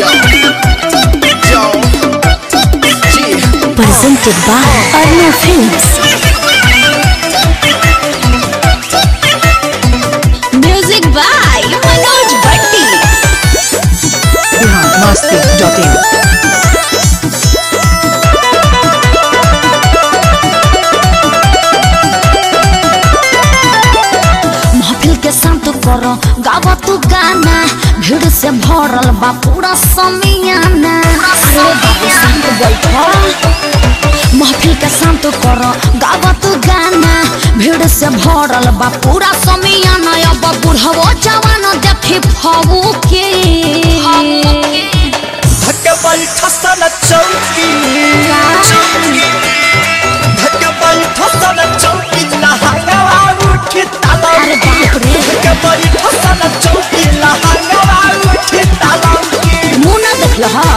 Yo, yo, yeah. Presented by Arna Films. Music by Manoj Bhatti. biharmasti.in महफिल के शांत करो गावा तू गाना भीड़ से भरल बा पूरा समियाना अरे बाबू शांत बैठो महफिल के शांत करो गावा तू गाना भीड़ से भरल बा पूरा समियाना अब बुढ़वो जवान देखी फबू के धक्के बैठा सन चौकी धक्के बैठा सन चौकी लहंगवा उठी ताला अरे बाप रे धक्के बैठा सन चौकी लहंगवा उठी ताला मुंह ना देख लो हा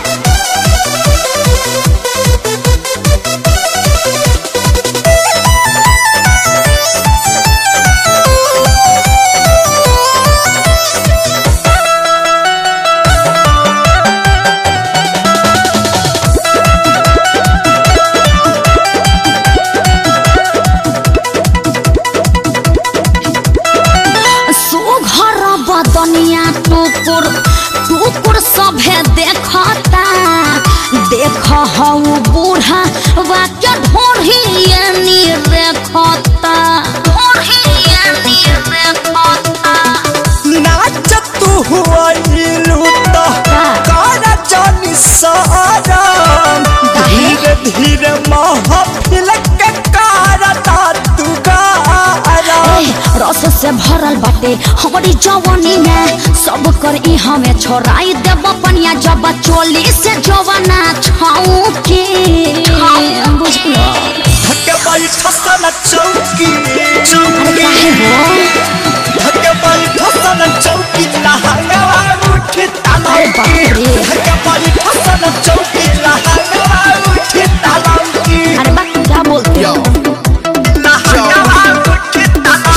सुघर बदनिया टुकुर टुकुर सभे देखता देख हऊ बूढ़ा वाक्य ढोढ़ियनी रेखता ढोढ़ियनी रेखता नाच तू हुआ लूटा कारा जानी सारा धीरे धीरे महफिल के कारता तू गारा ए, रस से भरल बाटे हमारी जवानी में सब कर ई हमें छोड़ाई देव पनिया जब चोली से जवाना छाऊ के बुझलो धक्के बैठा सन चौकी अरे काहे हो धक्के बैठा सन चौकी लहंगवा उठी ताला अरे बाप रे धक्के बैठा सन चौकी लहंगवा उठी ताला अरे बा क्या बोलते Yo, हो लहंगवा उठी ताला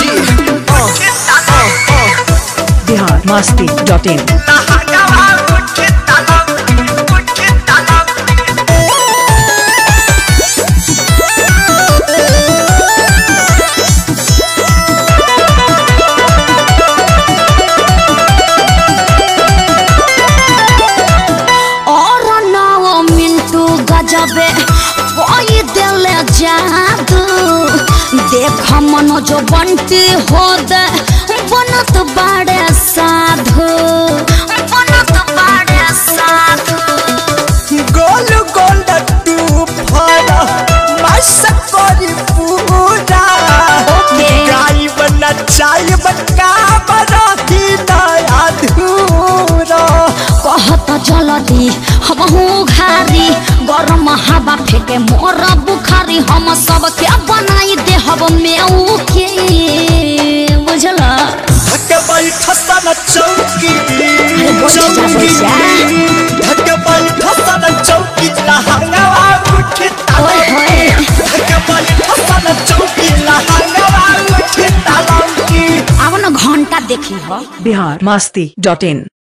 yeah. biharmasti.in लहंगवा उठी ताला उठी ताला और नाओ मिंटू गजबे कोई दिल जादू देख मनोज बंटी हो दे बनत बड़े साधु बनत बड़े साधु गोल गोल टू फरा मस करी पूरा ओके। गाय बना चाय बका बना ही नया अधूरा कहत जल्दी हम घारी गरम हवा फेंके मोर बुखारी हम सब के बनाई दे हम मेऊ के बुझल धक्के बैठा सन चौकी अरे बोल जा पैसा धक्के बैठा सन चौकी लहंगवा उठी ताला ओए होए धक्के बैठा सन चौकी लहंगवा उठी ताला अब न घंटा देखी हो biharmasti.in